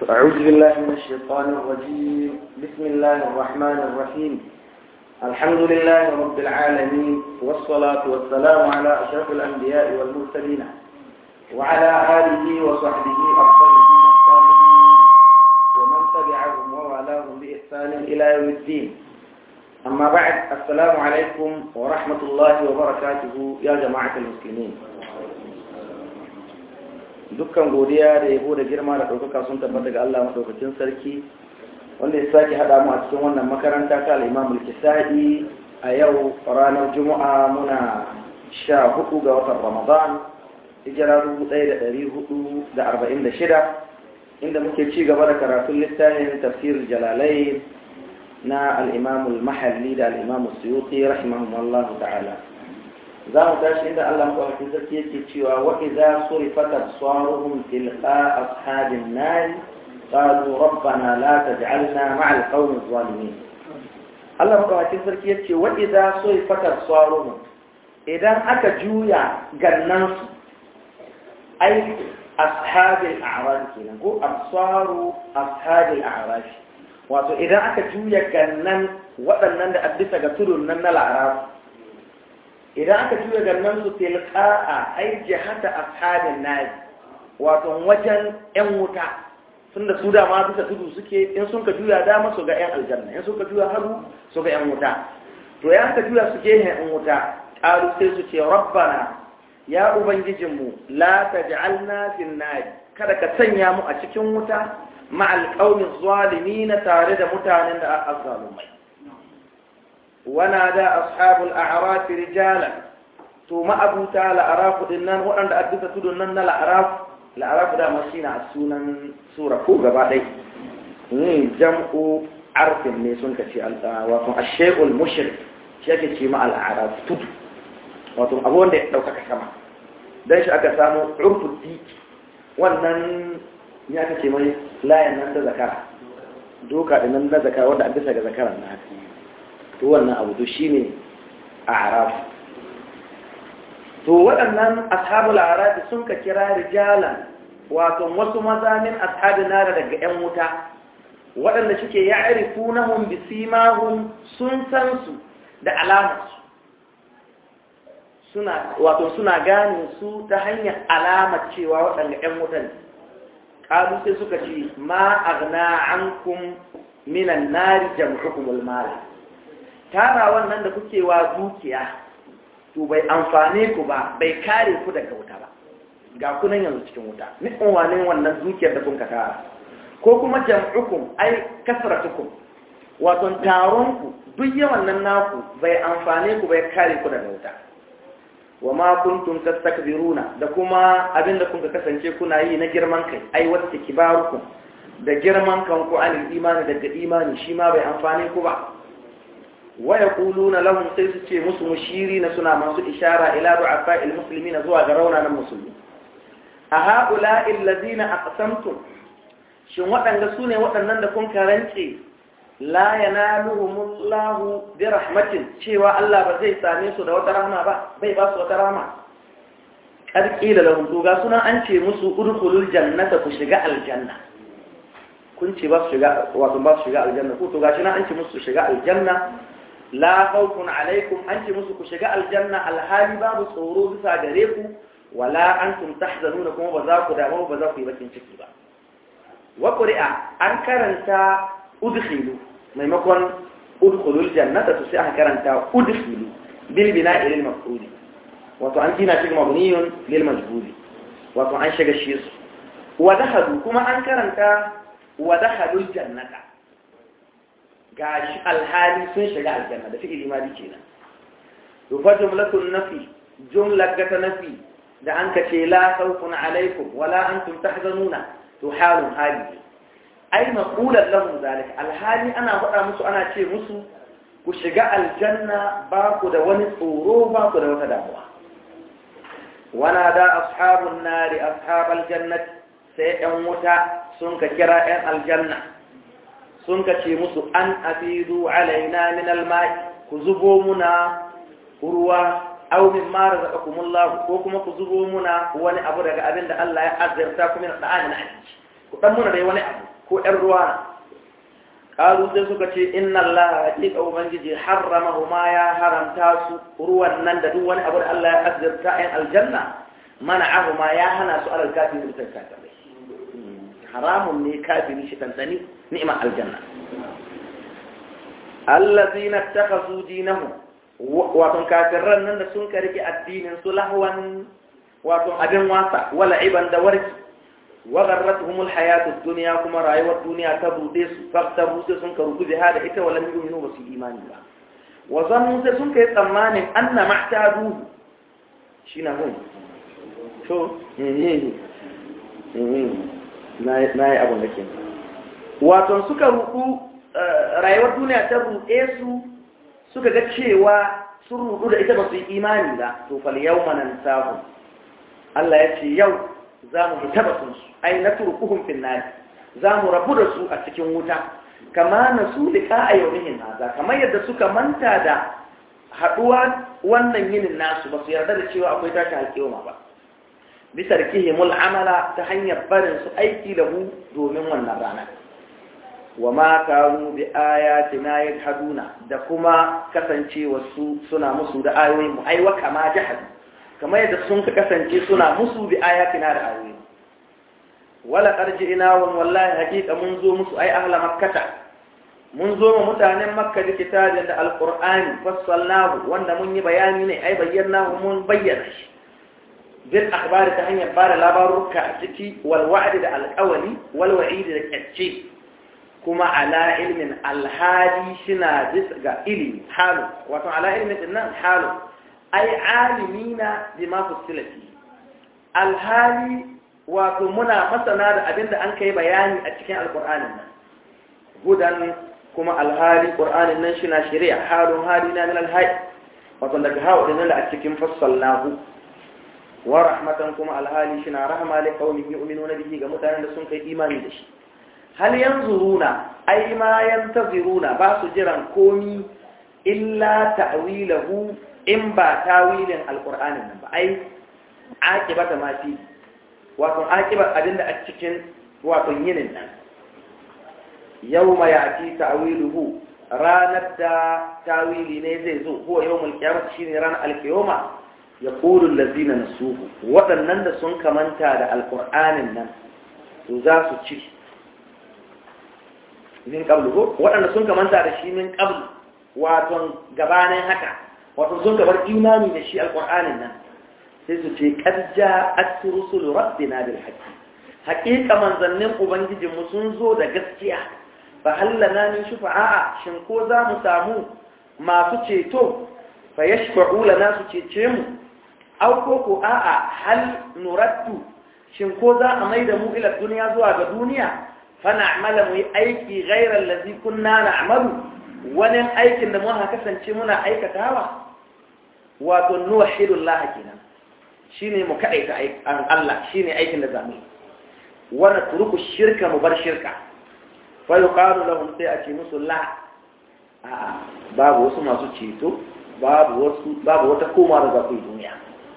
أعوذ بالله من الشيطان الرجيم بسم الله الرحمن الرحيم الحمد لله رب العالمين والصلاة والسلام على أشرف الأنبياء والمرسلين وعلى آله وصحبه الطيبين الطاهرين ومن تبعهم ووالاهم بإحسان إلى يوم الدين أما بعد السلام عليكم ورحمة الله وبركاته يا جماعة المسلمين dukkan godiya da yabo da girma da ɗaukaka sun tabbata ga Allah maɗaukakin sarki wanda ya sake haɗa mu a cikin wannan makaranta ta al'imamul kisa'i a yau ranar juma'a muna sha hudu ga watan ramadan hijira dubu ɗaya da ɗari hudu da arba'in da shida inda muke ci gaba da karatun littafin tafsir jalalai na al'imamul mahalli da al'imamul suyuti rahimahumullahu ta'ala za mu tashi inda Allah maɗaukakin sarki yake cewa wa idza surifat absaruhum tilqa ashabin nar qalu rabbana la taj'alna ma'a al-qawmi adh-dhalimin Allah maɗaukakin sarki yace wa idza surifat absaruhum idan aka juya gannan su ai ashabil a'raf kenan ko absaru ashabil a'raf wato idan aka juya gannan waɗannan da addisa ga tudun nan na la'araf idan aka juya gannan su tilqa'a ai jihata ashabin nari wato wajen yan wuta tunda su da ma bisa tudu suke in sun ka juya dama su ga yan aljanna in sun ka juya hagu su ga yan wuta to ya ka juya su gehen yan wuta qalu sai su ce rabbana ya ubangijinmu la taj'alna fin nari kada ka sanya mu a cikin wuta ma'al qaumi zalimin tare da mutanen da azzalumai ونادى أصحاب الأعراف رجالا to ma'abuta la'arafu din nan waɗanda addisa tudun nan na la'araf la'araf da mashi na sunan sura ko gaba ɗai ne jam'u arfin ne sun kace wato ashayul mushrik shi ake ce ma al'araf tudu wato abu wanda ya ɗaukaka sama dan shi aka samu urfu diki wannan ya aka ce mai layan nan da zakara doka da nan na zakara wanda addisa ga zakaran na haka to wannan abu to shine a'raf to waɗannan ashabul a'raf sun ka kira rijalan wato wasu maza min ashabin nara daga ƴan wuta waɗanda suke ya'rifunahum bisimahum sun san su da alamarsu suna wato suna gane su ta hanyar alamar cewa waɗanda ƴan wuta ne qalu sai suka ce ma aghna ankum minan nari jam'ukumul mal tara wannan da kuke wa dukiya to bai amfane ku ba bai kare ku daga wuta ba ga kunan yanzu cikin wuta ni unwanin wannan dukiyar da kun ka tara ko kuma jam'ukum ai kasratukum wato taron ku duk yawan nan naku bai amfane ku bai kare ku daga wuta wa ma kuntum tastakbiruna da kuma abinda kun ka kasance kuna yi na girman kai ai wasta kibarukum da girman kanku anil imani daga imani shi ma bai amfane ku ba waya kuluna lahum sai su ce musu mushiri na suna masu ishara ila du'afa almuslimina zuwa ga raunanan musulmi a haula allazina aqsamtum shin waɗanda su ne waɗannan da kun karance la yanaluhumullahu bi rahmatin cewa Allah ba zai same su da wata rahma ba bai ba su wata rahma karki da lahum to ga suna an ce musu udkhulul jannata ku shiga aljanna kun ce ba su shiga wato ba su shiga aljanna ko to gashi na an ce musu shiga aljanna la khawfun alaikum an ce musu ku shiga aljanna alhali babu tsoro bisa gare ku wala antum tahzanuna kuma ba za ku damu ba za ku yi bakin ciki ba wa qur'a an karanta udkhilu maimakon udkhulul jannata to sai aka karanta udkhilu bil bina'i lil maf'ul wato an gina shi mabniyun lil majhul wato an shiga shi su wa dakhalu kuma an karanta wa dakhalul jannata gashi alhali sun shiga aljanna da fi'ili ma dike nan to fa jumlatun nafi jumla ta nafi da an kace la khawfun alaikum wala antum tahzanuna to halun hali ai maqulan lahum zalika alhali ana faɗa musu ana ce musu ku shiga aljanna ba ku da wani tsoro ba ku da wata damuwa wana da ashabun nari ashabal jannati sai ɗan wuta sun ka kira ‘yan aljanna sun ka ce musu an afidu alaina min almai ku zubo muna ruwa au min mara zaka kumullahu ko kuma ku zubo muna wani abu daga abin da Allah ya azurta ku min da'ani na abinci ku dan muna dai wani abu ko ‘yan ruwa ƙalu sai suka ce inna Allah haƙiƙa Ubangiji harrama ma ya haramta su ruwan nan da duk wani abu da Allah ya azurta ‘yan aljanna mana ahu ma ya hana su alal kafin da kafirai haramun ne kafiri shi tantani ni'imar aljanna allazina takazu dinahum wato kafirran nan da sun karki addinin su lahwan wato abin wasa wala iban da warki wa garratuhumul hayatud dunya kuma rayuwar duniya ta bude su faktaru sai sun karu biha da ita wala yu'minu ba su imani ba wa zannu sai sun kai tsammanin anna ma'tadu shine hun to na yi abin da ke wato suka rudu rayuwar duniya ta ruɗe su suka ga cewa sun rudu da ita ba su yi imani ba to fal yau manan sahu Allah ya ce yau za mu hita batun su ai na turkuhun finnari za mu rabu da su a cikin wuta kama na su liƙa a yaunihin haza kamar yadda suka manta da haɗuwa wannan yinin nasu ba su yarda da cewa akwai tashin alƙiyoma ba bisa rikihimul amala ta hanyar barin su aiki da mu domin wannan rana wa ma kanu bi ayatina yajhaduna da kuma kasancewa su suna musu da ayoyin mu aiwa kama jahadu kamar yadda sun ka kasance suna musu bi ayatina da ayoyin wala qarji'ina wa wallahi haqiqa mun zo musu ai ahla makkata mun zo mu mutanen makka da kitabin da alqur'ani fassalnahu wanda mun yi bayani ne ai bayyanahu mun bayyana shi bil akhbari ta hanyar bada labaruka a ciki wal wa'di da alqawli wal wa'id da kacce kuma ala ilmin alhali shina bisa ga ilimi halu wato ala ilmin dinnan halu ai alimina bima fusilati alhali wato muna masana da abinda an kai bayani a cikin alqur'anin nan hudan kuma alhali qur'anin nan shina shari'a halun halina min alhayy wato daga hawa dinnan a cikin fassalnahu wa rahmatan kuma alhali shina rahma li qaumin yu'minuna bihi ga mutanen da sun kai imani da shi hal yanzuruna ai ma yantaziruna ba su jiran komi illa ta'wilahu in ba tawilin alqur'anin nan ba ai aqibata ma fi wato aqiba abinda a cikin wato yinin nan yawma ya'ti ta'wiluhu ranar da tawili ne zai zo huwa yawmul qiyamah shine ranar alqiyama yaqulu allazina nasuhu wadannan da sun kamanta da alqur'anin nan to za su ci min qablu ko waɗanda sun kamanta da shi min qablu wato gabanin haka wato sun gabar imani da shi alqur'anin nan sai su ce qad ja'at rusul rabbina bil haqqi haqiqa manzannin ubangijin mu sun zo da gaskiya fa hallana min shufa'a shin ko za mu samu masu ceto fa yashfa'u lana su cece mu aw ko ko a'a hal nuraddu shin ko za a maida mu ila duniya zuwa ga duniya fana'mala mu yi aiki ghairar lazi kunna na'malu wani aikin da muka kasance muna aikatawa wato nuwahidullah kenan shine mu kadaita an Allah shine aikin da zamu yi wana turuku shirka mu bar shirka fa yuqalu lahum sai a ce musu la a babu wasu masu ceto babu wasu babu wata koma da zaku duniya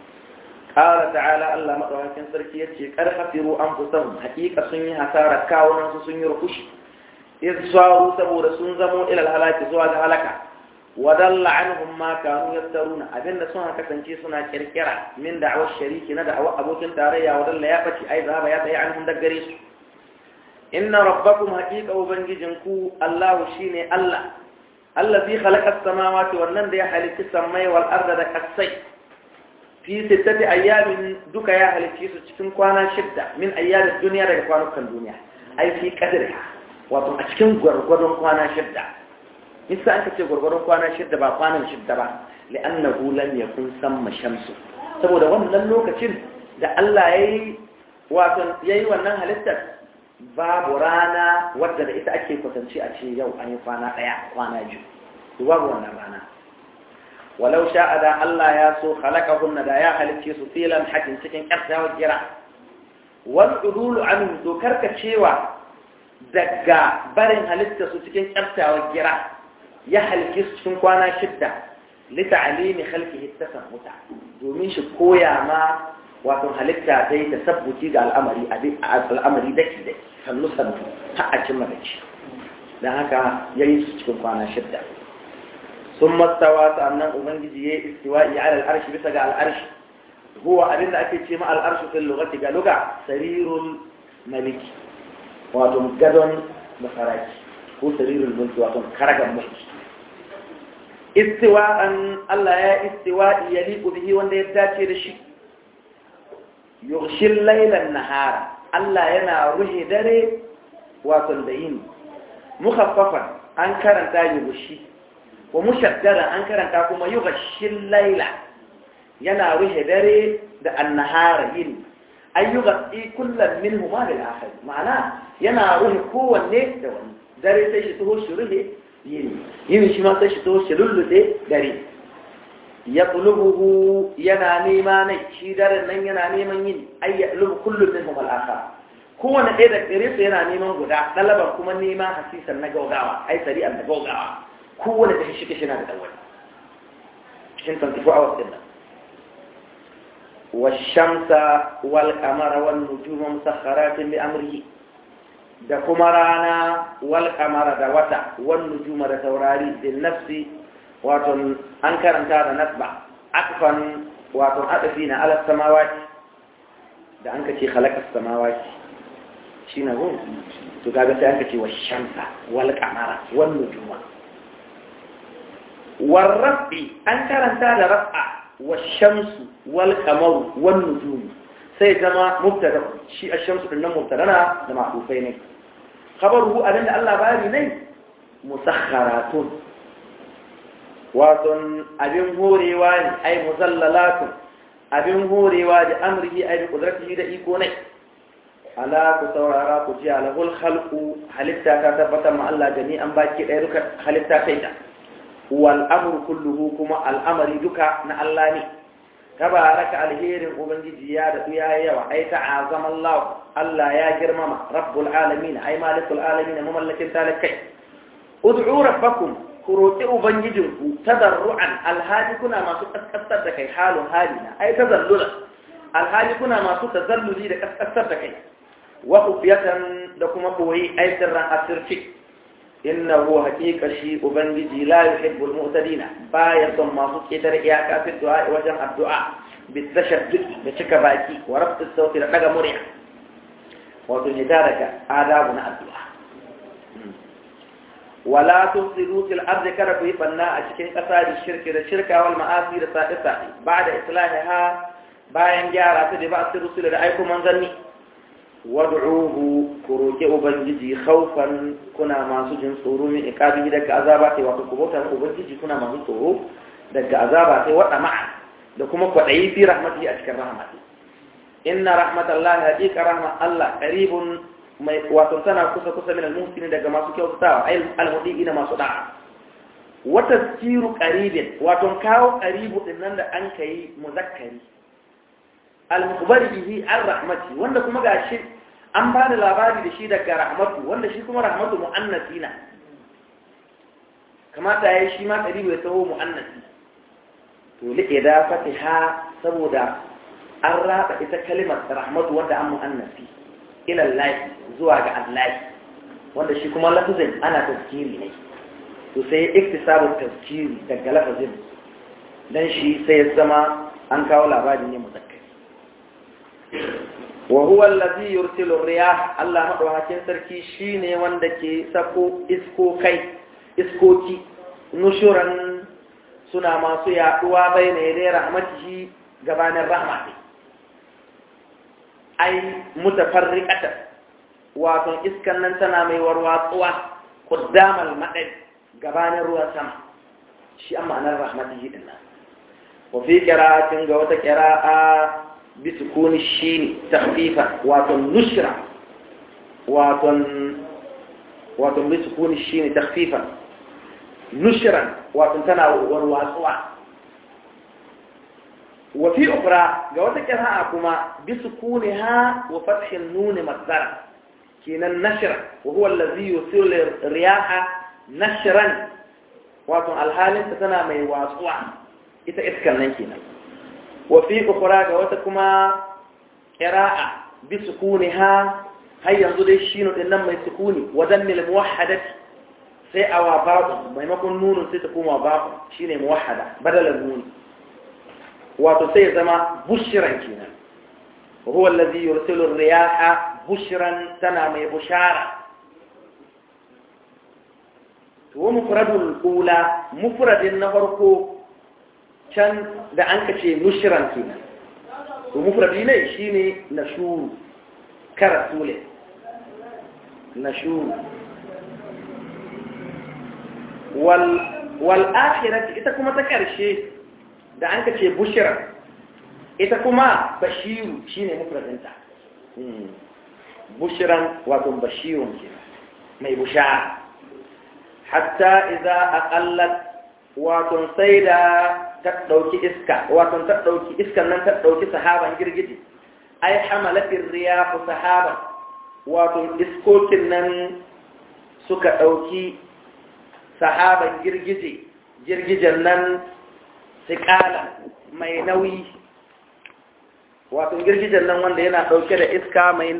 قال تعالى الله مدوكين sarki yace kar hafiru anfusahum haqiqa sun yi hasara kawunan su sun yi rukushi iz saru saboda sun zamo ila halaki zuwa ga halaka wadalla anhum ma kanu yaftaruna abinda sun kasance suna kirkira min da'awar shariki na da'awar abokin tarayya wadalla ya bace ai zaba ya tsaye anhum daggare su inna rabbakum haqiqa ubangijinku Allah shine Allah allazi khalaqa as-samawati wannan da ya halitta samai wal arda da kasai fi sittati ayyamin duka ya halicce su cikin kwana shidda min ayyamin duniya daga kwanukan duniya ai fi qadriha wato a cikin gwargwadon kwana shidda nisa an kace gwargwadon kwana shidda ba kwanan shidda ba li'annahu lam yakun samma shamsu saboda wannan lokacin da Allah yayi wato yayi wannan halittar babu rana wadda da ita ake kwatance a ce yau an yi kwana daya kwana biyu babu wannan rana walau sha'a da Allah ya so khalaqahunna da ya halicce su filan hakin cikin ƙarfawar gira wal udulu an dokar ka cewa daga barin halitta su cikin ƙarfawar gira ya halicce su cikin kwana shidda li ta'limi khalqihi tasammuta domin shi koya ma wato halitta ta yi tasabbuci ga al'amari al'amari daki daki sannu sannu har a cimma da shi don haka ya yi su cikin kwana shidda sun mastawa sannan ubangiji ya yi istiwa'i ala al'arshi bisa ga al'arshi huwa abin da ake ce ma al'arshi fil lugati ga luga sarirul maliki wato gadon masaraki ko sarirul mulki wato karagan mulki istiwa'an Allah ya istiwa'i ya liku bihi wanda ya dace da shi yughshil laylan nahara Allah yana ruhe dare wato da yini mukhaffafan an karanta yughshi wa mushaddadan an karanta kuma yughshil layla yana ruhe dare da annahara yini ay yughshi kullan minhuma lil akhar ma'ana yana ruhe kowanne da wani dare sai shi taho shi ruhe yini yini shi ma sai shi taho shi lullude dare ya tulubuhu yana nema ne shi daren nan yana neman yini ay ya tulubu kullun minhum al akhar kowane ɗaya da gare su yana neman guda ɗalaban kuma neman hasisan na gaugawa ai sari'an da gaugawa kowane da shi kishi na da dawai cikin 24 hours din nan والشمس والقمر والنجوم مسخرات بأمره da kuma rana wal kamara da wata wan nujuma da taurari bin nafsi wato an karanta da nasba akfan wato adafi na ala samawati da an kace khalaqa samawati shi na gun to kaga sai aka ce wa shamsa wal kamara wan nujuma war rafi an karanta da rafa wa shamsu wal kamaru wan nujum sai zama mubtada shi ash-shamsu din nan mubtada na da ma'rufai ne khabaruhu abinda Allah bari ne musakharatun wato abin horewa ne ai muzallalatun abin horewa da amrihi ai bi qudratihi da iko ne ala ku saurara ku ji alahul khalqu halitta ta tabbatar ma Allah gani an baki ɗaya duka halitta sai ta wal amru kulluhu kuma al'amari duka na Allah ne tabaraka alherin ubangiji ya da ya yawa ai ta'azama Allah Allah ya girmama rabbul alamin ai malikul alamin mamallakin talakai ud'u rabbakum ku roki ubangijinku tadarruan alhali kuna masu kaskasar da kai halun halina ai tazallula alhali kuna masu tazalluli da kaskasar da kai wa khufiyatan da kuma boye ai sirran asirci innahu haqiqa shi ubangiji la yuhibbul mu'tadina baya son masu ketar iyaka fi du'a wajen addu'a bitashaddud da cika baki wa rabtus sauti da daga murya wato ne da daga adabu na addu'a wala tusiru fil ardi kada ku yi banna a cikin ƙasa da shirki da shirka wal ma'asi da sa'i sa'i ba'da islahiha bayan gyara ta da ba su rusul da aiko manzanni wad'uhu ku roki ubangiji khawfan kuna masu jin tsoro min iqabi daga azaba sai wato ku bauta ubangiji kuna masu tsoro daga azaba sai wada ma'a da kuma kwadayi fi rahmatihi a cikin rahmati inna rahmatallahi haqiqa rahmat Allah qaribun mai wato tana kusa kusa min al-muhsinin daga masu kyautatawa ay al-mudiina masu da'a wa tazkiru qaribin wato kawo qaribu din nan da an kai muzakkari al-mukhbari bihi ar-rahmati wanda kuma gashi an ba da labari da shi daga rahmatu wanda shi kuma rahmatu mu'annasi na kamata yayi shi ma qaribu ya taho mu'annasi to li da fatiha saboda an raba ita kalimar rahmatu wanda an mu'annasi ila Allah zuwa ga Allah wanda shi kuma lafazin ana tafkiri ne to sai iktisabu tafkiri daga lafazin dan shi sai ya zama an kawo labari ne muzakkari wa huwa allazi yursilu riyah Allah madaukakin sarki shine wanda ke sako isko kai iskoki nushuran suna masu yaduwa bai ne dai rahmatihi gabanin rahmati ai mutafarriqata wato iskan nan tana mai warwatsuwa quddamal madad gabanin ruwan sama shi amma anar rahmatihi dinnan wa fi qira'atin ga wata qira'a بسكون الشين تخفيفا واتن نشرة واتن واتن بسكون الشين تخفيفا نشرا واتن تنا والواسوا وفي أخرى جوات كراءكما بسكونها وفتح النون مصدرا كين النشر وهو الذي يصير الرياح نشرا واتن الحال تنا مي واسوا إذا إسكن نكينا wafi ukura ga wata kuma qira'a bi sukuniha har yanzu dai shino din nan mai sukuni wa dammil muwahhadati sai awa babu maimakon nunun sai ta koma babu shine muwahhada badalan nuni wato sai ya zama bushran kenan وهو الذي يرسل الرياح بشرا تنا مي بشارة ومفرد الأولى مفرد النفرق كان da an kace nushran kenan to mufradi ne shine nashuru karasule nashuru wal wal akhirati ita kuma ta karshe da an kace bushra ita kuma bashiru shine mufradinta bushran wato bashirun ke mai bushara hatta idza aqallat wato sai da ta dauki iska wato ta dauki iskan nan ta dauki sahaban girgije ai hamalatir riyah sahaban wato iskokin nan suka dauki sahaban girgije girgijen nan sikala mai nauyi wato girgijen nan wanda yana ɗauke da iska mai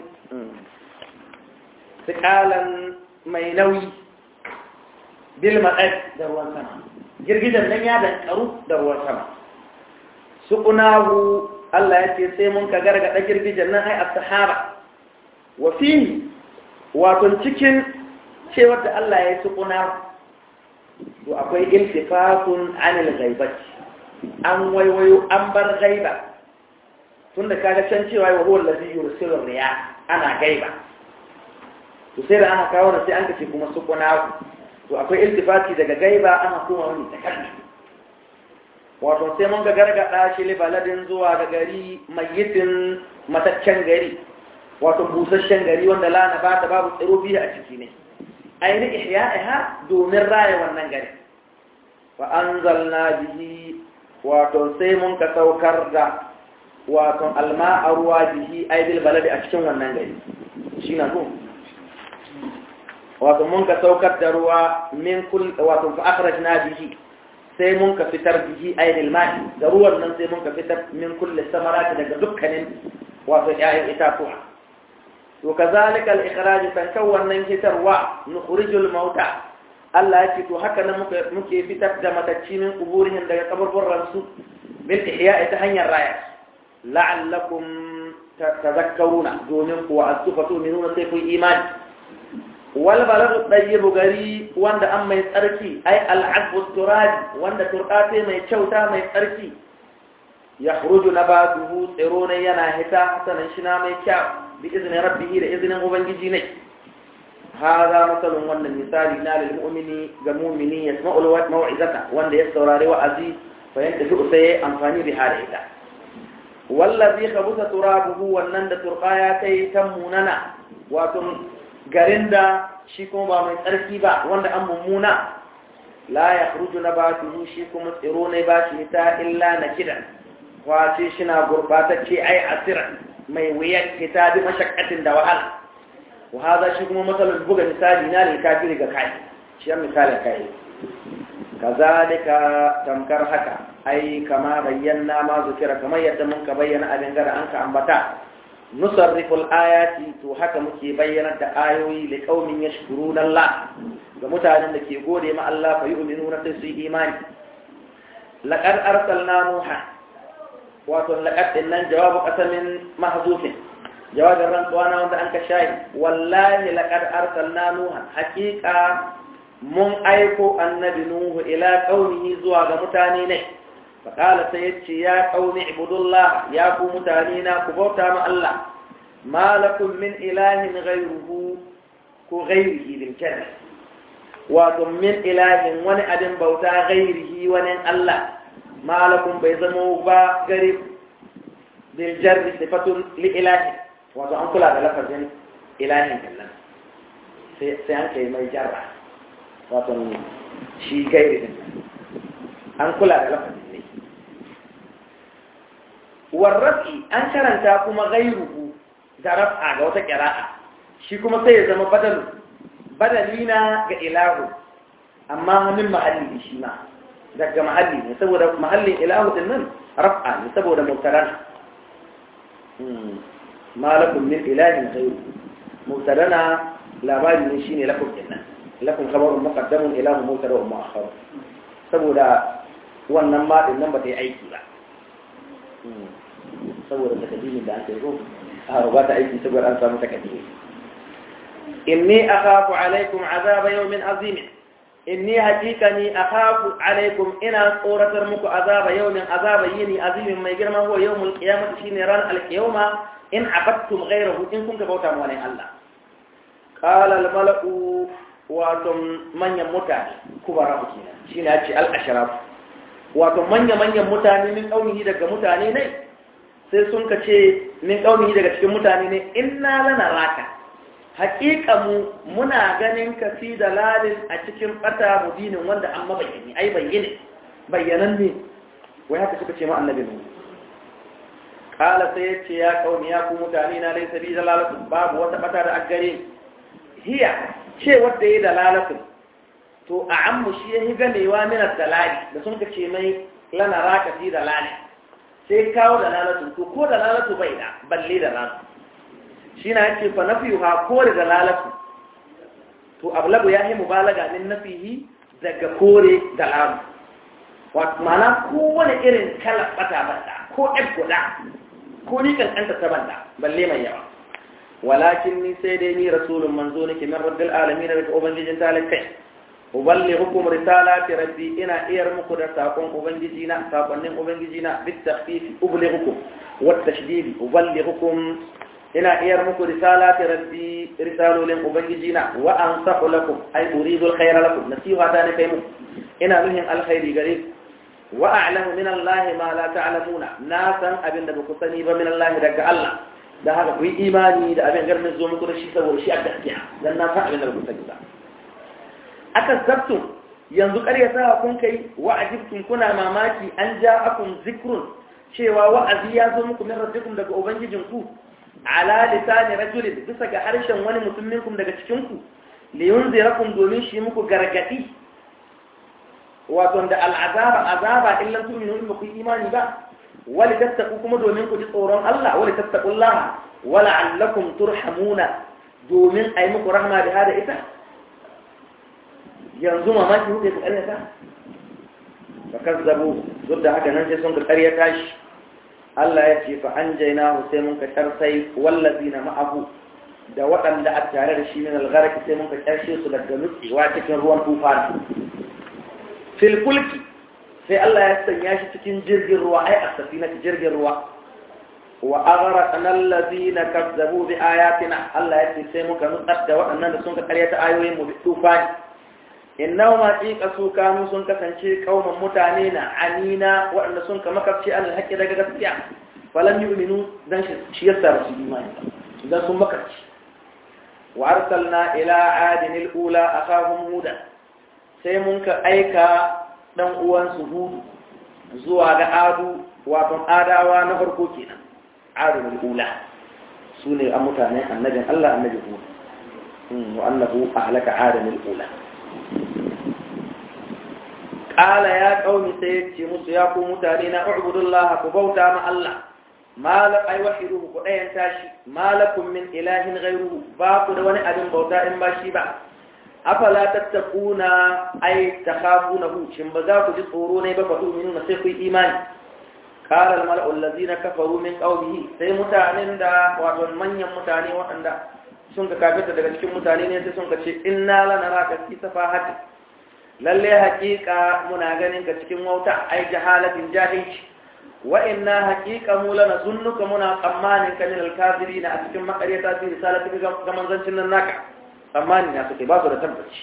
sikalan mai nauyi bil maɗai da ruwan sama girgijen nan ya dankaru da ruwan sama suƙunahu Allah ya ce sai mun ka gargaɗa girgijen nan ai a sahara wa fi wato cikin cewar da Allah ya yi suƙunahu to akwai iltifatun anil ghaibati an waiwayo an bar gaiba tunda kaga can cewa wa huwa allazi yursilu riya ana gaiba to sai da aka kawo sai an kace kuma sukuna to akwai iltifati daga gaiba ana kuma wani takalli wato sai mun ga gargada shi li baladin zuwa ga gari mayyitin mataccen gari wato busasshen gari wanda lana ba ta babu tsiro biyu a ciki ne aini ihya'iha domin raya wannan gari fa anzalna bihi wato sai mun ka saukar da wato alma a ruwa bihi aidil baladi a cikin wannan gari shi na zo wato mun ka saukar da ruwa min kul wato fa akhrajna bihi sai mun ka fitar bihi aidil ma'i da ruwan nan sai mun ka fitar min kulli samarati daga dukkanin wato ƴaƴan itatuwa to kazalika al-ikhraj tankan wannan fitarwa nukhrijul mauta Allah ya ce to haka nan muke fitar da matacci min kuburihim daga kaburburan su bil ihya'i ta hanyar raya la'allakum tadhakkaruna domin ku wa asfatu minuna sai ku imani wal baladu tayyibu gari wanda an mai tsarki ai al'adbu turabi wanda turqate mai kyauta mai tsarki yakhruju nabatuhu tsirona yana hita hasanan shina mai kyau bi izni rabbihi da iznin ubangiji ne hada masalun wannan misali na lil mu'mini ga mu'mini yasma'u al mau'izata wanda ya saurari wa'azi fa yantafi sai amfani da hada ita wallazi khabusa turabuhu wannan da turqaya kai ta munana wato garin da shi kuma ba mai tsarki ba wanda an mummuna la yakhruju nabatuhu shi kuma tsiro ne ba shi ta illa nakidan wace shi na gurbatacce ai asiran mai wuyar kita bi mashakkatin da wahala wa haza shi kuma matsalar buga misali na lil kafiri ga kai shi ya misalin kai kazalika tamkar haka ai kama bayyana ma zukira kamar yadda mun ka bayyana abin gara an ka ambata nusarriful ayati to haka muke bayyana da ayoyi li qaumin yashkuruna Allah ga mutanen da ke gode ma Allah fa yu'minuna sai su yi imani laqad arsalna nuha wato laqad dinnan jawabu qasamin mahzufin jawabin rantsuwa na wanda an ka shayi wallahi laqad arsalna nuha haqiqa mun aiko annabi nuhu ila qaumihi zuwa ga mutane ne فقال سيدتي يا قوم اعبدوا الله يا قوم متانينا كبوتا مع الله ما لكم من إله غيره كغيره بالكلمة وكم من إله ون أدن بوتا غيره ون الله ما لكم بيزموا با قريب بالجر صفة لإله وكم أنقل هذا لفظ إله كلا سيانك ما يجرع وكم شي غيره أنقل هذا لفظ warrafi an karanta kuma gairuhu da raf'a ga wata ƙira'a shi kuma sai ya zama badalu badali na ga ilahu amma hannun mahalli ne shi ma daga mahalli ne saboda mahallin ilahu din nan raf'a ne saboda mutaran malakum min ilahin ghayru mubtadana labari ne shine lakum dinnan lakum khabarun muqaddamun ilahu mubtada wa mu'akhkhar saboda wannan ma din nan ba ta yi aiki ba saboda takadimin da ake zo a ba ta aiki saboda an samu takadimi inni akhafu alaikum azaba yawmin azim inni haqiqani akhafu alaikum ina tsoratar muku azaba yawmin azaba yini azimin mai girma huwa yawmul qiyamah shine ran alqiyama in abattum ghayrahu in kun ka bauta mu wani Allah qala al mala'u wato manyan mutane kubara ku kenan shine ya ce al ashraf wato manya manyan mutane min kaunihi daga mutane ne sai sun ka ce min kaunihi daga cikin mutane ne inna lana raka haƙiƙa mu muna ganin ka fi dalalin a cikin ɓata mudinin wanda an mabayyani ai bayyane bayyanan ne wai haka suka ce ma annabi ne kala sai ya ce ya kauni ya ku mutane na laisa bi dalalatu babu wata ɓata da aggare hiya ce wadda ya dalalatu to a ammu shi ya yi ganewa minar dalali da sun ka ce mai lana raka fi dalali sai kawo dalalatu to ko dalalatu bai da balle dalalatu shi na yake fa nafiyu ha kore da lalatu to ablagu ya yi mubalaga min nafihi daga kore da lamu wato mana kowane irin kala bata banda ko ɗan guda ko ni kankanta ta banda balle mai yawa walakin ni sai dai ni rasulun manzo nake min rabbil alamin daga ubangijin talakai uballighukum risalati rabbi ina iyar muku da sakon ubangiji na sakonnin ubangiji na bit takhfif ublighukum wat tashdid uballighukum ina iyar muku risalati rabbi risalolin ubangiji na wa ansahu lakum ay uridu alkhayra lakum nasiha ta ne kai mu ina nuhin alkhairi gare ku wa a'lamu min allahi ma la ta'lamuna na san abin da baku sani ba min allahi daga Allah da haka ku yi imani da abin garin zo muku da shi saboda shi a gaskiya dan na san abin da baku sani ba aka zabtum yanzu ƙaryata kun kai wa ajibtum kuna mamaki an ja'akum zikrun cewa wa'azi ya zo muku min rabbikum daga ubangijinku ala lisani rajulin bisa ga harshen wani mutum minkum daga cikin ku li yunzirakum domin shi muku gargadi wato da al'azaba azaba in lam tu'minu in ku imani ba wali tattaku kuma domin ku ji tsoron Allah wali tattaqullaha wala allakum turhamuna domin ayi muku rahma da hada ita yanzu mamaki kuke ku karyata fa kazzabu duk da haka nan sai sun ka karyata shi Allah ya ce fa an jaina sai mun ka karsai wallazina ma'ahu da waɗanda a tare da shi min algharaki sai mun ka karshe su daga nutsewa cikin ruwan tufana fil fulki sai Allah ya sanya shi cikin jirgin ruwa ai a safina jirgin ruwa wa aghraqna allazina kazzabu bi ayatina Allah ya ce sai muka nutsar da waɗannan da sun ka karyata ayoyin mu bi tufani innahu ma tsiqa su kanu sun kasance kauman mutane na anina waɗanda sun ka makafci an haƙƙi daga gaskiya falam yu'minu dan shi yasa su imani dan sun makafci wa arsalna ila adin al-ula akhahum huda sai mun ka aika dan uwan su hudu zuwa ga adu wato adawa na farko kenan adin al-ula sune a mutanen annabin Allah annabi hud wa annahu ahlaka adin al-ula ƙala ya ƙauni sai ya ce musu ya ku mutane na ubudullah ku bauta ma Allah malak ai wahiduhu ku ɗayan tashi malakum min ilahin ghairuhu ba ku da wani abin bauta in ba shi ba afala tattakuna ai takhafunahu shin ba za ku ji tsoro ne ba fa tu'minuna sai ku yi imani qala al mala'u allazina kafaru min qawmihi sai mutanen da wato manyan mutane waɗanda sun ka kafirta daga cikin mutane ne sai sun ka ce inna lanaraka fi safahati lalle haƙiƙa muna ganin ka cikin wauta ai jahalatin jahilci wa inna haƙiƙa mu lana zunnuka muna tsammanin ka min alkafirina a cikin makaryata fi risalati ga manzancin nan naka tsammani na suke ba su da tabbaci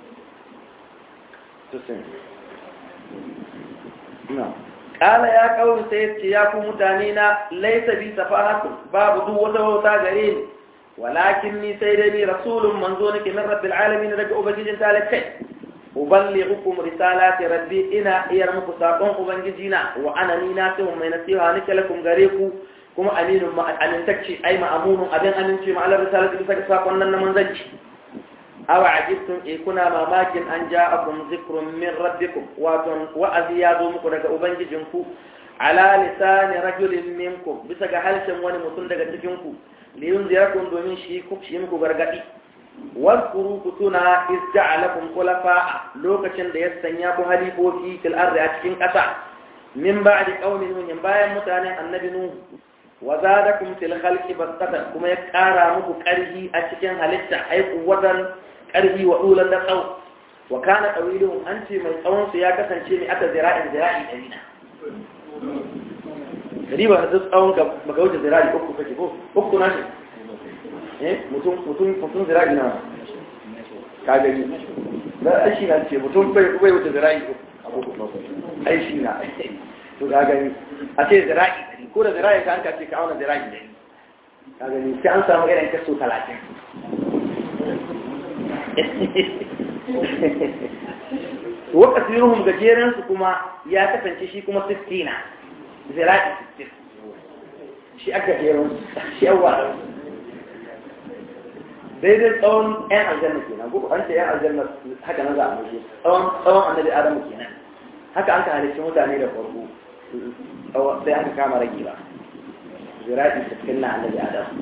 Ƙala ya ƙauri sai ce ya ku mutane na laisa bi safahatun babu duk wata wauta gare ni walakin ni sai dai ni rasulun manzo nake min rabbil alamin daga ubangijin talakai uballighukum risalati rabbi ina iyar muku sakon ubangijina wa ana ni na sai mai nasiha nake lakum gare ku kuma aminun ma amintacce ai ma'amunun abin amince ma Allah risalati bisa ga sakon nan na manzanci aw ajibtum e kuna mamakin an ja'akum zikrun min rabbikum wato wa'azi ya zo muku daga ubangijinku ala lisani rajulin minkum bisa ga harshen wani mutum daga cikin ku liyun ziyarkun domin shi shi muku gargadi واذكروا كتنا إذ جعلكم خلفاء لوكشن da ya sanya ku halifofi fil ardi a cikin ƙasa min ba'di qaumi nuh bayan mutanen annabi nuh wa zadakum fil khalqi bastatan kuma ya ƙara muku ƙarfi a cikin halitta ai kuwatan ƙarfi wa ulan da tsaw wa kana tawiluhum an ce mai tsawon su ya kasance ne aka zira'in zira'i dalina riba da tsawon ka baka wuce zira'i uku kake ko uku na shi mutum mutum mutum zira'i na ka gani da aishi na ce mutum bai bai wuce zira'i aishi na to ka gani a ce zira'i ko da zira'i ka an ka ce ka auna zira'i ne ka gani sai an samu irin kaso talatin wa kasiruhum gajeren su kuma ya kasance shi kuma 60 na zira'i 60 shi aka gajeren shi yawa daidai tsawon 'yan aljanna kenan ko an ce 'yan aljanna haka na za a mutu tsawon tsawon annabi adamu kenan haka an ka halicci mutane da farko sai aka kama rage ba zira'i cikin na annabi adamu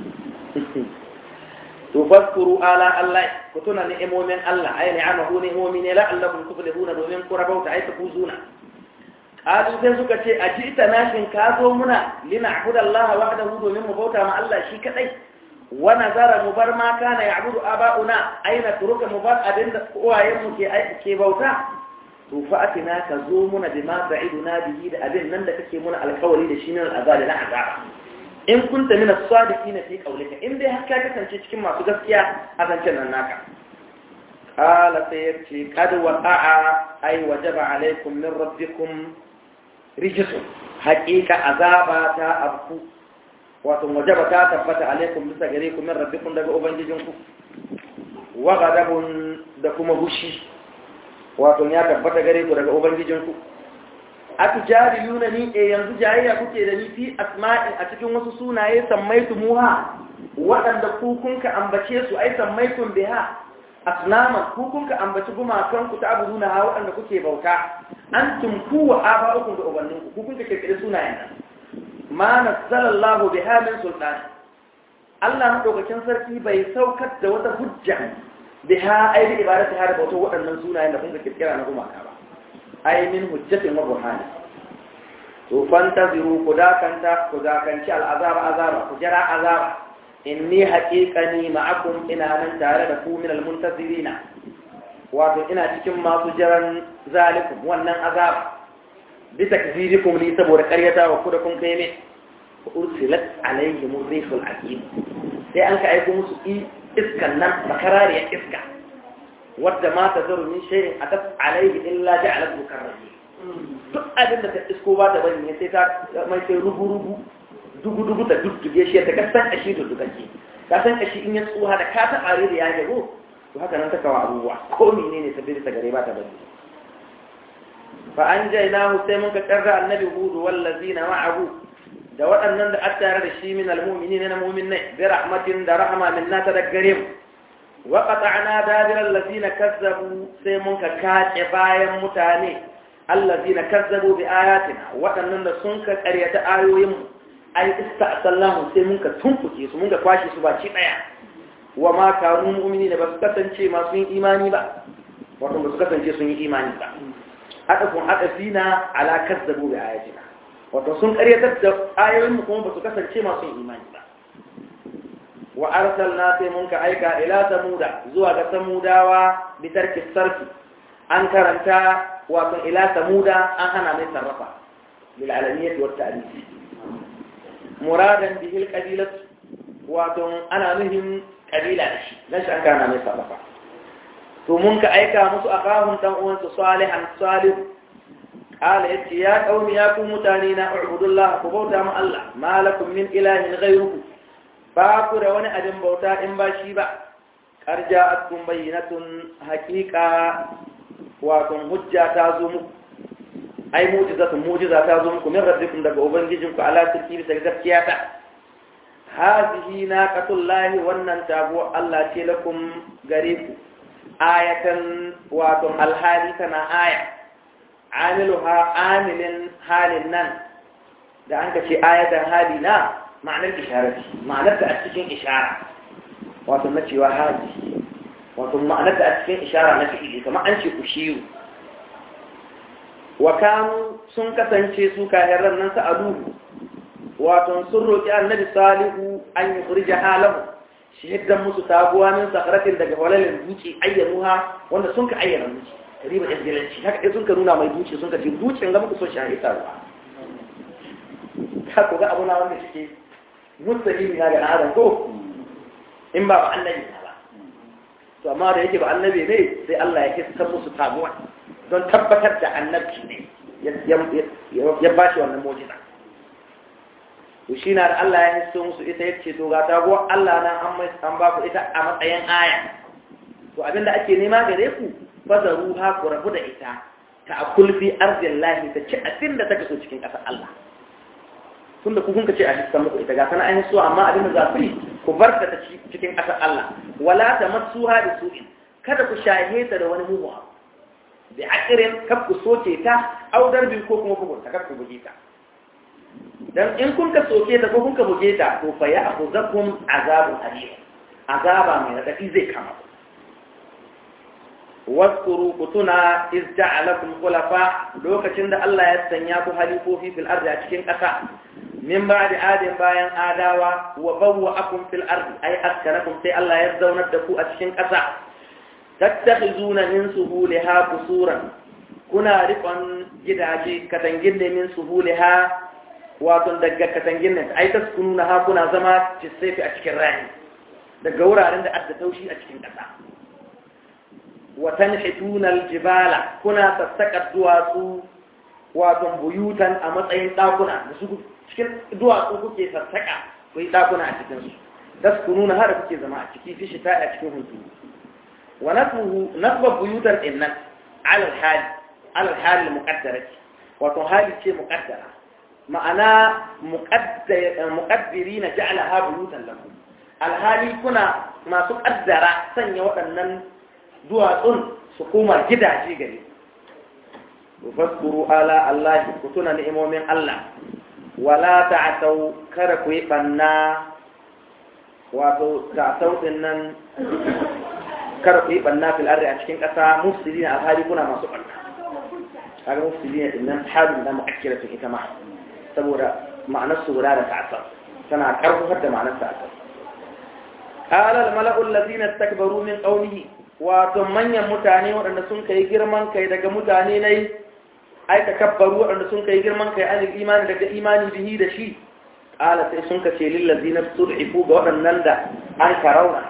to faskuru ala Allah ku tuna ni'imomin Allah ay ni'amahu ni'imomi ne la'allakum tuflihuna domin ku rabauta ay tafuzuna qalu sai suka ce ajita nashin ka zo muna lina'budallaha wahdahu domin mu bauta ma Allah shi kadai wa nazara mu bar ma kana ya'budu aba'una aina turuka mu bar abin da uwayen mu ke aiki ke bauta to fa atina ka zo muna bima ta'iduna bihi da abin nan da kake muna alƙawari da shi ne al'azabi na azaba in kunta min as-sadiqin fi qawlika in dai har ka kasance cikin masu gaskiya a zancen nan naka qala sai yace qad waqa'a ay wajaba alaykum min rabbikum rijsun haqiqa azaba ta abku wato wajaba ta tabbata alaikum bisa gare ku min rabbikum daga ubangijinku wa ghadabun da kuma hushi wato ya tabbata gare ku daga ubangijinku atujadiluna ni e yanzu jayayya kuke da ni fi asma'in a cikin wasu sunaye sammaitu muha waɗanda ku kunka ambace su ai sammaitun biha asnaman ku kunka ambaci gumakan ku ta abuduna ha waɗanda kuke bauta antum ku wa aba'ukum da ubanninku ku kunka kirkire sunayen nan ma nazzalallahu biha min sultan Allah madaukakin sarki bai saukar da wata hujja biha ai bi ibadati har bauta waɗannan sunayen da kun kirkira na gumaka ba ai min hujjatin wa burhani to fantaziru ku dakanta ku dakanci al'azaba azaba ku jira azaba inni haqiqani ma'akum ina nan tare da ku min almuntazirina wato ina cikin masu jiran zalikum wannan azaba bi takzirikum li saboda ƙaryata wa ku da kun kai ne ursilat alaihim rihul aqim sai an ka aiko musu iskan nan bakarariyar iska wadda ma ta zaru min shayin a tas alaihi illa ja'alat mukarrabi duk abin da ta isko ba ta bari ne sai ta mai sai rubu rubu dugu dugu ta dudduge shi ta kasan kashi da dukake ka san kashi in ya tsuha da ka ta are da ya jago to haka nan ta kawo abubuwa ko menene ta bi ta gare ba ta bari fa an jainahu sai mun ka karra annabi hudu wallazina ma'ahu da waɗannan da aka tare da shi min almu'minina na mu'minai bi rahmatin da rahma minna ta daggare mu وقطعنا دابر الذين كذبوا سيمون كاكي بايا متاني الذين كذبوا بآياتنا وأننا سنك قرية آيوهم أي استأصلناهم سيمون كتنفكي سيمون كواشي سباتي بيا وما كانوا مؤمنين بس كتنشي ما سنين إيماني با وطن بس كتنشي سنين إيماني با أتفون أتفينا على كذبوا بآياتنا وطن سنك قرية آيوهم كون بس كتنشي ما سنين إيماني با wa arsalna sai mun ka aika ila samuda zuwa ga samudawa bi tarki sarfi an karanta wato ila samuda an hana mai sarrafa bil alaniyyah wa ta'rif muradan bihi al qabilah wato ana nuhin kabila da shi dan shi an kana mai sarrafa to mun ka aika musu akahun dan uwan su salihan salih قال يا قوم يا قوم متانينا اعبدوا الله فبوتا مع الله ما لكم من اله غيره ba ku da wani abin bauta in ba shi ba ƙarja atkun bayyanatun haƙiƙa wato hujja ta zo muku ai mujizatun mujiza ta zo muku min rabbikum daga ubangijinku ala sirki bisa gaskiya ta hazihi naqatullahi wannan tago Allah ce lakum gare ku ayatan wato alhali tana aya amiluha amilin halin nan da an ka ce ayatan hali na ma'anar isharati ma'anar da a cikin ishara wato na cewa haji wato ma'anar da a cikin ishara na fi'ili kamar an ce ushiru wa kanu sun kasance su kahirar nan sa'aluhu wato sun roƙi annabi salihu an yi kurja halahu shi yadda musu taguwa min sakaratin daga walalin duci ayyanuha wanda sun ka ayyana duci riba izgilanci haka dai sun ka nuna mai duci sun ka ce ducin ga muku so shi a ita ruwa ka ku ga abu na wanda suke musulmi na ga adam ko in ba ba annabi na ba to amma da yake ba annabi ne sai Allah ya kisa musu taguwa don tabbatar da annabci ne ya ba shi wannan mujiza to shi na da Allah ya hisso musu ita ya ce to ga taguwa Allah na an ba ku ita a matsayin aya to abinda ake nema gare ku fazaru ha ku rabu da ita ta akul fi arzin lahi ta ci abin da take so cikin ƙasar Allah tun da kun ka ce a hissan muku ita ga sana an hisso amma abin da za ku yi ku bar ta ci cikin ƙasar Allah wala ta matsuha da su'in kada ku shahe ta da wani mugu abu da akirin kaf ku soke ta audar bin ko kuma bugunta kaf ku buge ta dan in kun ka soke ta ko kun ka buge ta to fa ya akhuzakum azabun alim azaba mai radadi zai kama ku waskuru kutuna iz ja'alakum khulafa lokacin da Allah ya sanya ku halifofi fil ardi a cikin ƙasa min ba'di adin bayan adawa wa bawwa'akum fil ardi ay askanakum sai Allah ya zaunar da ku a cikin ƙasa tattakhizuna min suhuliha qusuran kuna rikon gidaje katangin ne min suhuliha wato daga katangin ne ai taskununa ha kuna zama tisaifi a cikin rani daga wuraren da adda taushi a cikin ƙasa wa tanhituna aljibala kuna sassaka duwatsu wato buyutan a matsayin dakuna da su cikin duwatsu kuke sassaka ku yi dakuna a cikin su taskununa har kuke zama a ciki fi shita a cikin hunturu ونصبه نصب بيوتا إنن على الحال على الحال المقدرة وتو حال شيء مقدرة معنا مقدر مقدرين جعلها بيوتا لكم الحال كنا ما تقدر سنة وأنن دواتون سكوما جدا جيجري وفذكروا آلاء الله كتنا نئمو من الله ولا تعتوا كركوا يبنى wato ta'tau din nan kar ku yi banna fil ardi a cikin ƙasa mufsidina alhali kuna masu banna kaga mufsidina din nan halin da mu'akkira ita ma saboda ma'anar su guda da ta'asar tana karfafar da ma'anar ta'asar qala al mala'u allazina istakbaru min qawlihi wato manyan mutane waɗanda sun kai girman kai daga mutane ne ai takabbaru waɗanda sun kai girman kai an imani daga imani bihi da shi qala sai sun kace lil ladina tud'ifu ga waɗannan da an karauna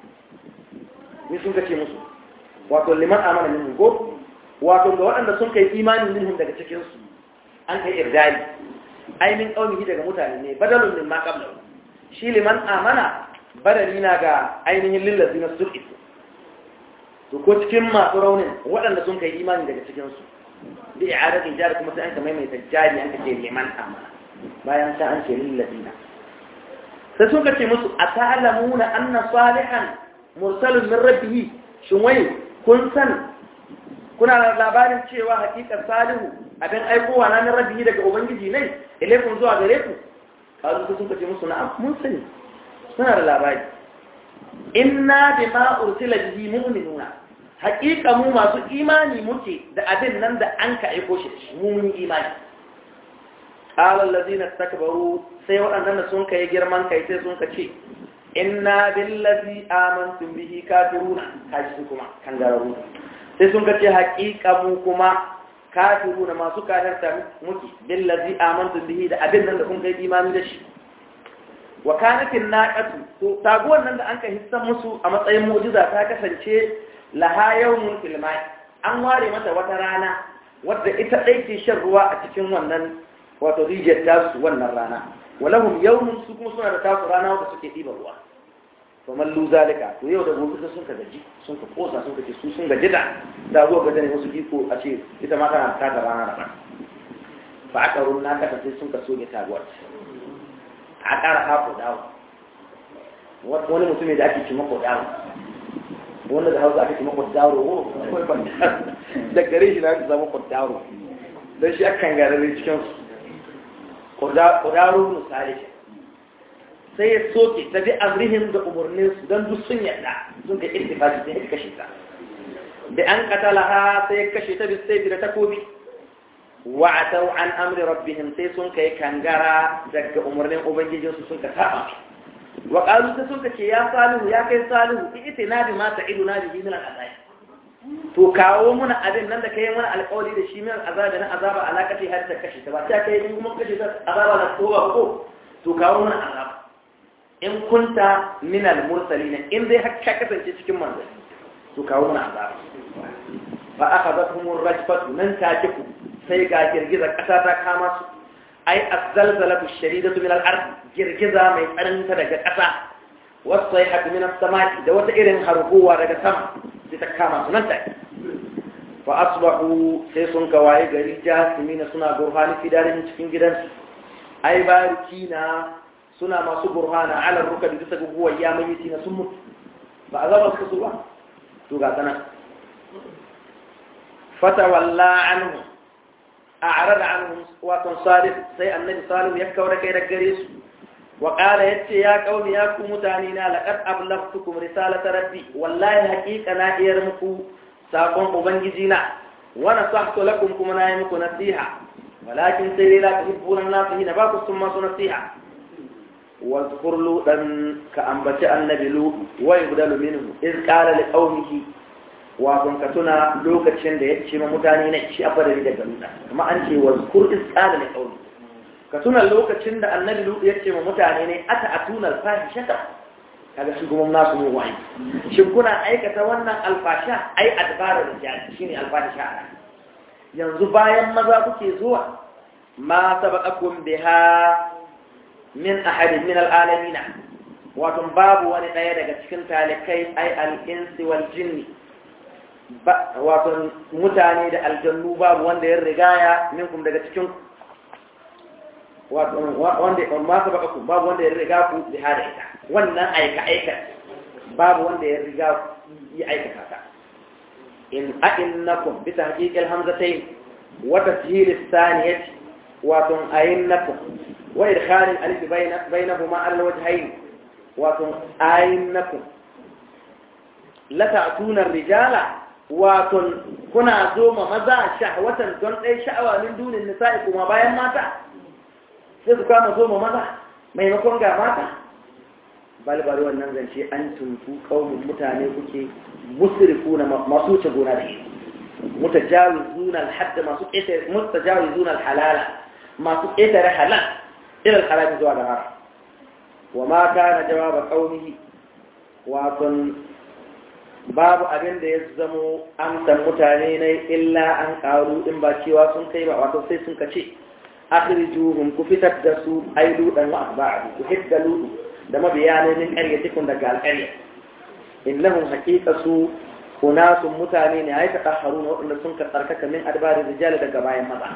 ni sun kace musu wato liman amana minhum ko wato ga waɗanda sun kai imani minhum daga cikin su an kai irdali ai min qaumihi daga mutane ne badalun min ma qabla shi liman amana badali na ga ainihin lillazina sulhifu to ko cikin masu raunin waɗanda sun kai imani daga cikin su bi i'adatin jari kuma sai an ka maimaita jari an ka ce liman amana bayan ta an ce lillazina sai sun kace musu ata'lamuna anna salihan mursalun min rabbihi shin wai kun san kuna da labarin cewa hakikar salihu abin aikowa na min rabbihi daga ubangiji ne ilaikun zuwa gare ku kazu sun kace musu na'am mun sani suna da labari inna bima ursila bihi mu'minuna haƙiƙa mu masu imani muke da abin nan da an ka aiko shi mu mun imani qala allazina istakbaru sai waɗannan da sun kai girman kai sai sun ka ce inna billazi amantum bihi kafiruna kaji su kuma kan gararu sai sun kace haƙiƙa mu kuma kafiruna masu kafirta muke billazi amantum bihi da abin nan da kun kai imani da shi wa kanatin naqatu to taguwar nan da anka hissan musu a matsayin mu'jiza ta kasance laha yawmun fil an ware mata wata rana wadda ita dai ke shan ruwa a cikin wannan wato rijiyar tasu wannan rana walahum yawmun su kuma suna da tasu rana wadda suke ɗiba ruwa to mallu zalika to yau da gobe sun ka gaji sun ka kosa sun ka ce su sun gaji da da zuwa ga ne wasu iko a ce ita ma tana ta rana da fa aka runna ka sai sun ka soke taguwar a ƙara hako dawo wani mutum da ake ci mako dawo wanda da hausa ake ci mako dawo da gare shi na ake zama kwadaro don shi akan garare cikinsu kwadaro misali sai ya soke ta bi amrihim da umarnin su don duk sun yadda sun ka ittifaqi sai ya kashe ta bi an qatalaha sai ya kashe ta bi sai da takobi wa atau an amri rabbihim sai sun kai kangara daga umarnin ubangijinsu sun ka saba wa qalu sai sun ka ce ya salihu ya kai salihu itina bi ma ta'iduna bihi min al-azab to kawo muna abin nan da kai mana alƙawari da shi min azaba na azaba alaƙati har ta kashe ta ba ta kai in kuma kashe ta azaba na ko ba ko to kawo muna azaba in kunta min al-mursalin in dai har ka kasance cikin manzanni to kawo muna azaba fa akhadathum ar-rajfatu nan ta ku sai ga girgiza ƙasa ta kama su ai az-zalzalatu ash-shadidatu min al-ard girgiza mai tsananta daga ƙasa wasu sai min as-samai da wata irin harguwa daga sama sai ta kama su nan take fa asbahu sai sun kawaye gari jasimina suna burhani fidarin cikin gidansu ai barikina suna masu burhana ala rukabi bisa ga guwa ya mai na sun mutu ba a zaba su ba to ga sana fata walla anhu a'rad anhum wa tan salih sai annabi salih ya kaura kai daga gare su وقال يتي يا قوم يا كو متانينا لقد أبلغتكم رسالة ربي والله حقيقة نا إيرمكو ساقون أبنجينا ونصحت لكم كما نايمكو نصيحة ولكن سيري لا تحبون الناس هنا باكو ثم نصيحة واذكر لوطا كأنبت النبي لوط ويبدل منه إذ قال لقومه wakon ka tuna lokacin da ya ce ma mutane na shi a fadari daga nuna kuma an ce wazkur is qala li qawmi ka tuna lokacin da annabi lutu ya ce ma mutane ne ata atuna alfahishata kaga shi kuma nasu mu wani shin kuna aikata wannan alfasha ai adbarar rijal shine alfahisha yanzu bayan maza kuke zuwa ma sabaqakum biha min ahadin min alalamin wato babu wani daya daga cikin talikai ai al-insi wal jinni wato mutane da aljannu babu wanda ya rigaya minkum daga cikin wanda ma su baka ku babu wanda ya riga ku bi hada ita wannan aika aika babu wanda ya riga ku yi aikata ta in a'innakum bi tahqiq al-hamzatayn wa tashhil ath-thaniyati wa tun a'innakum wa idkhal al-alif bayna bainahuma al-wajhayn wa tun a'innakum la ta'tuna ar-rijala wa tun kuna zo ma maza shahwatan don dai sha'awa min dunin nisa'i kuma bayan mata sai su kama zo ma maza maimakon ga mata balbari wannan zance an tuntu kaunin mutane kuke musrifu na masu wuce gona da shi mutajawizuna alhadda masu ƙetare mutajawizuna alhalala masu ƙetare halal ila alharam zuwa da haram wa ma kana jawaba qaumihi wato babu abin da ya zamo amsan mutane ne illa an karu in ba cewa sun kai ba wato sai sun kace akhrijuhum ku fitar da su ai ludan wa asba'u ku hidda ludu da mabiyanai min qaryatikum daga alqarya innahum haqiqatu unasun mutane ne ai tatahharuna wadanda sun ka tsarkaka min adbari rijal daga bayan maza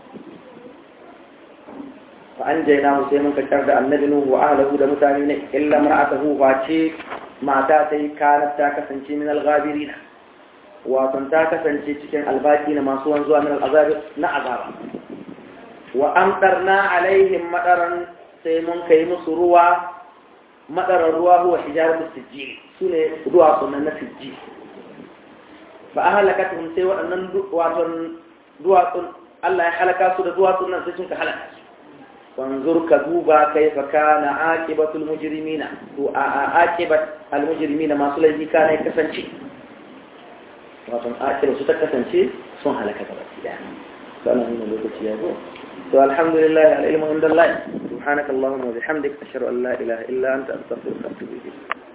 fa anjaynahu sai mun ka da annabi nuhu wa ahlihi da mutane ne illa mar'atuhu face mata sai kanat ta kasance min al-ghabirin wato ta kasance cikin albaki na masu wanzuwa min al-azab na azaba wa amtarna alaihim madaran sai mun kai musu ruwa madaran ruwa huwa hijaratu sijjil sune ruwa sunan na sijjil fa ahlakatuhum sai waɗannan waton duwatsun Allah ya halaka su da duwatsun nan sai sun ka halaka su wanzur ka duba kaifa kana aqibatul mujrimina to a aqibat al mujrimina masu laifi kana ya kasance wato aqiba su ta kasance sun halaka gaba ɗaya to ana nuna lokaci ya zo to alhamdulillah al ilmu inda Allah subhanaka allahumma wa bihamdik ashhadu an la ilaha illa anta astaghfiruka wa atubu ilayk